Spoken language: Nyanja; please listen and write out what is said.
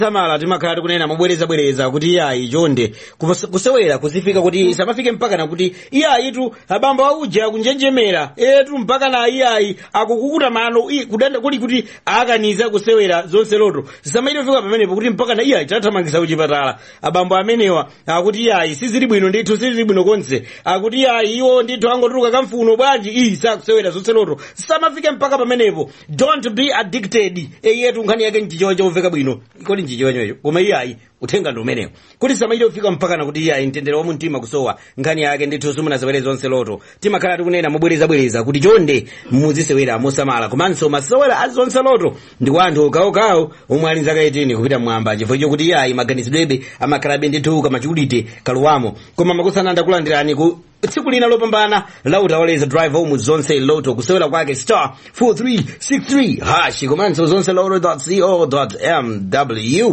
samala timakhala tikunena mobwerezabwereza kuti iyayi chonde kus- kusewera kuzifika kuti samafike mpaka na kuti iyayi tu abambo auja kunjenjemera etu mpaka na iyayi akukukuta mano i- kudanda kuli kuti akaniza kusewera zonse loto zisamayire fika pamenepo kuti mpaka na iyayi tathamangisa kuchipatala abambo amenewa akuti iyayi sizili bwino ndithu sizili bwino konse akuti iyayi iwo ndithu angotuluka kamfuno bwanji iyi sakusewera zonse loto samafike mpaka pamenepo don't be addicted eyetu nkhani yake nchichowa chomveka bwino kodi nchichowa chocho koma iyayi uthenga ndi umenewo kuti samayire kufika mpaka na kuti iyayi mtendere wa mumtima kusowa nkhani yake ndithu simunasewere zonse loto timakhala tikunena mobwerezabwereza kuti chonde muzisewera mosamala komanso masewera a zonse loto ndi kwa anthu okawokawo omwe ali nzaka 18 kupita mwamba chifukwa chokuti iyayi maganizidwebe amakhalabe ndithu kamachikulite kalowamo koma makusana ndakulandirani ku tsiku lina lopambana la utawaleza drive home zonse loto kusewera kwake star 4363 hashi komanso zonse loto co mw